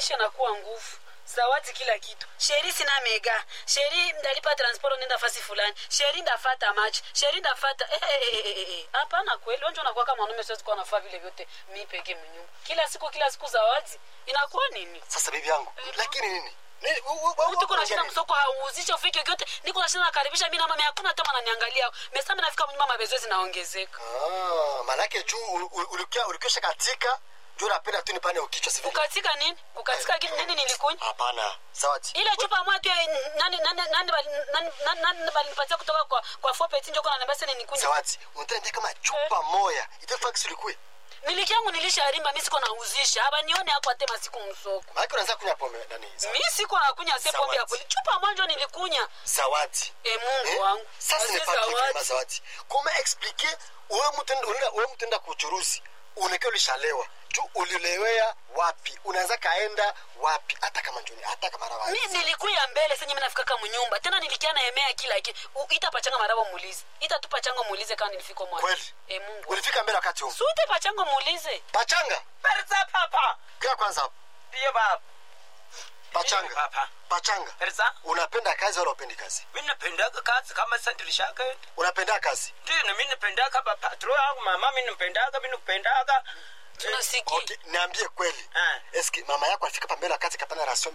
maisha yanakuwa nguvu zawadi kila kitu sheri sina mega sheri ndalipa transport nenda fasi fulani sheri ndafata machi sheri ndafata eh, eh, eh, eh, eh. hapana kweli onjo nakuwa kama mwanaume siwezi kuwa nafaa vile vyote mi peke mnyumba kila siku kila siku zawadi inakuwa nini sasa bibi yangu lakini nini Nini? U- u- u- mtu kuna u- shida nini? msoko hauuzishe ufike kyote niko na shida nakaribisha mi na mama hakuna hata mananiangalia mesama nafika mnyumba mabezo zinaongezeka Ah, manake juu ul- ul- ulikia- ulikwisha katika juu napenda tu nipane ukichwa sivile kukatika nini kukatika kitu nini nilikunywa hapana zawadi ile chupa moja tu ya- nani nani nani bali- nani nani nani balinipatia kutoka kwa kwa fopeti njoko na nambasi ni nikunywa zawadi unataka kama chupa moya itafaa kisulikue miliki yangu nilisharimba mi siko nauzisha haba nione hapo atema siku msoko manake unaanza kunywa pombe nani zawadi. mi siko nakunya se pombe ya Zawadi. kweli chupa moja nilikunya zawadi e mungu Eh? wangu sasa Wazee nimepata zawadi. kama zawadi koma explique wewe mtenda unaenda wewe mtenda kuchuruzi unakaa ulishalewa juu ulilewea wapi unaanza kaenda wapi hata kama njoni hata kama rawa mi nilikuya mbele senye minafikaka munyumba tena nilikia na emea kila ki U- ita pachanga marabo muulize ita tu pachango muulize kama nilifika mwana kweli e mungu ulifika mbele wakati huu sute pachango muulize pachanga Perza papa. kia kwanza hapo Ndiyo baba. pachanga Papa. pachanga Perza. unapenda kazi wala upendi kazi Mimi napendaga kazi kama sandirishaka. unapenda kazi Ndiyo na mimi napendaga baba. Patro yangu mama mimi napendaga mimi napendaga. tunasikia okay niambie kweli Ah. eski mama yako alifika pa mbele wakati kapana rasio